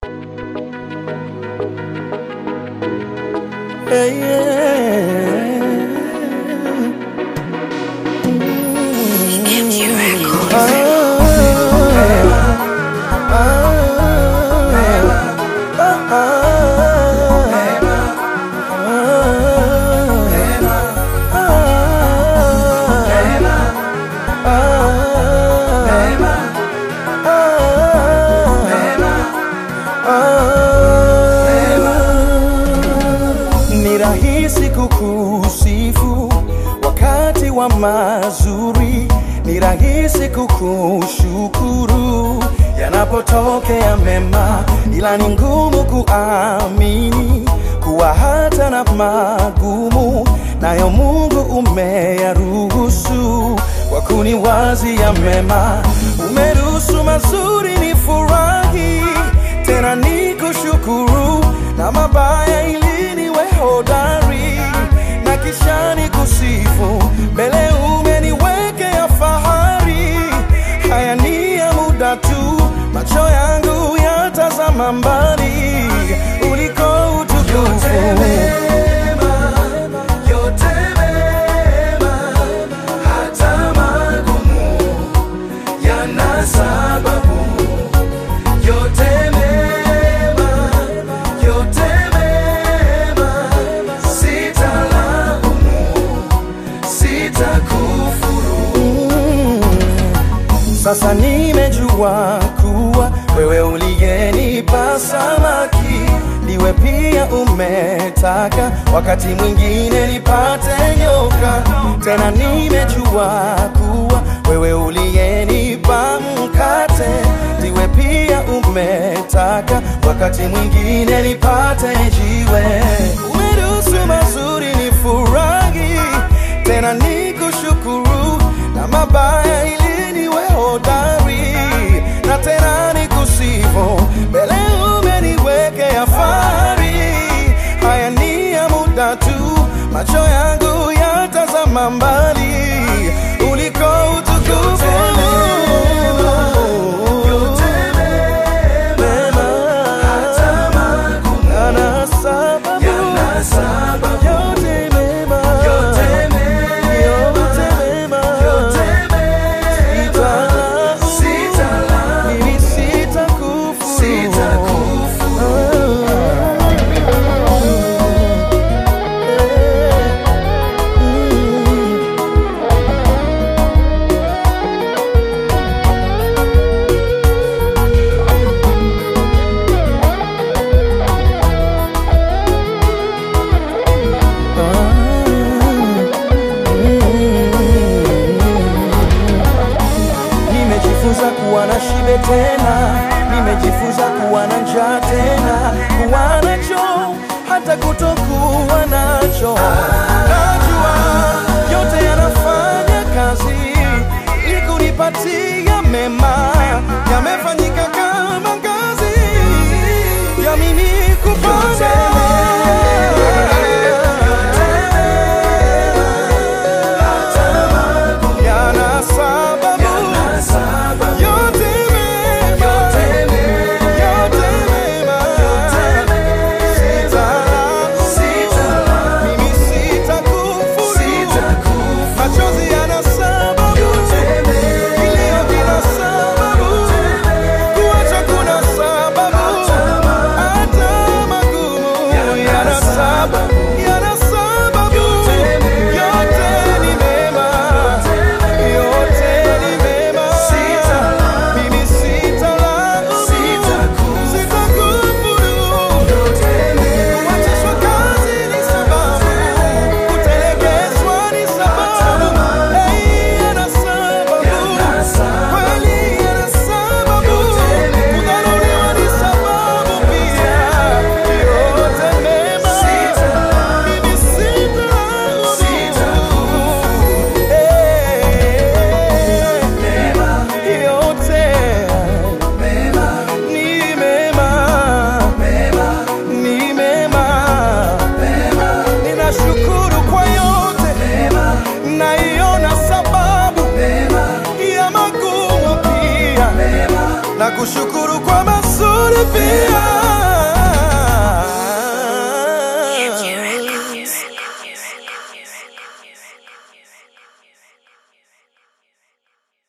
Hey, yeah. MG Records. Ni rahisi kukusifu wakati wa mazuri, ni rahisi kukushukuru yanapotokea mema, ila ni ngumu kuamini kuwa hata na magumu nayo Mungu umeyaruhusu kwa kuniwazia mema. Umeruhusu mazuri ni furahi, tena ni kushukuru na mabaya ili niwe hodari na kisha ni kusifu mbele umeniwekea fahari. Haya ni ya muda tu, macho yangu yatazama mbali uliko utukufu. yana sababu yote mema, yote mema, sitalaumu, sitakufuru. Sasa nimejua kuwa wewe uliyenipa samaki ndiwe pia umetaka wakati mwingine nipate nyoka. Tena nimejua kuwa wewe uliyenipa mkate ndiwe pia umetaka wakati mwingine nipate jiwe. Umeruhusu mazuri ni furahi, tena nikushukuru na mabaya ili niwe hodari na tena nikusifu mbele umeniwekea fahari. Haya ni ya muda tu, macho yangu yatazama mbali uliko utukufu. Mema, yana sababu, Yana sababu, yote mema, yote yote mema, mema, yote mema, sitalaumu, sitalaumu, mimi sitakufuru. sitakufuru. Nimejifunza kuwa na shibe tena, nimejifunza kuwa na njaa tena, kuwa nacho hata kutokuwa nacho. Najua yote yanafanya kazi ili kunipatia mema, yamefanyika kama ngazi ya mimi kupanda. Yana sababu Yana sababu, yote mema, yote mema, yote mema, sitalaumu, sitalaumu, mimi sitakufuru. sitakufuru. Machozi yana sababu, kilio kina sababu, kuacha kuna sababu, hata magumu yana sababu, yana sababu. Yote ni mema, yote ni mema. Mimi sitalaumu, sitakufuru. Kuachishwa kazi ni sababu, kutelekezwa ni sababu. Hey, yana sababu, kweli yana sababu, kudharauliwa ni sababu pia. Yote mema, mimi sitalaumu. Hey, yote ni mema, ni mema. Ninashukuru kwa yote, naiona sababu ya magumu pia, na kushukuru kwa mazuri pia.